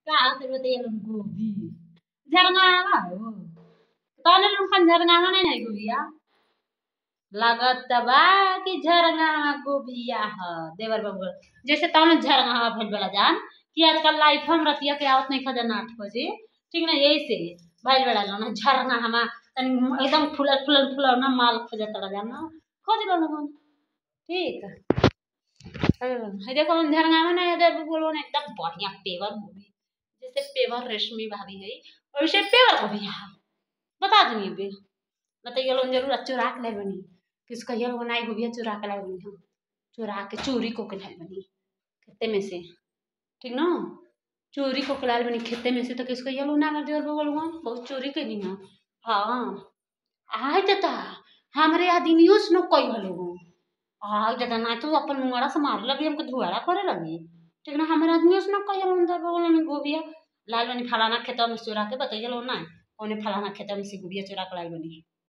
का होते बताइए लोग गोभी झरंगावा हो तने लोग खन झरंगावा नहीं नहीं गोभिया लागत बा कि झरंगावा गोभिया ह देवर बाबू जैसे तने झरंगावा भइल बड़ा जान कि आजकल लाइफ हम रतिया के आवत नहीं खजन आठ बजे ठीक ना यही से भइल बड़ा ना झरंगावा तनी एकदम फुलल फुलल फुलल ना माल खोजत रह जाना खोज लो लोगन ठीक है देखो हम झरंगावा ना इधर बोलो ना एकदम बढ़िया पेवर मूवी जैसे पेवर रेशमी भाभी है वैसे पेवर गोभी है बता दूंगी बे बताइए लोग जरूर चुरा के लाई बनी किसका ये लोग नाई गोभी चुरा के लाई बनी हम चुरा के चोरी को के लाई बनी खेते में से ठीक ना चोरी को के लाई बनी खेते में से तो किसका ये लोग ना कर दियो बोल बहुत चोरी के दी ना हाँ आय तता हमारे आदमियों से न कोई हलो हो आय तता ना तो अपन मुंगड़ा से मार लगी हमको धुआरा करे लगी ठीक ना हमारे आदमियों से न कोई हलो अंदर बोल में गोभिया लाल बनी फलाना खेतवा में चुरा के बताइए लो ना ओने फलाना खेतवा में से गोभिया चुरा के लाल बनी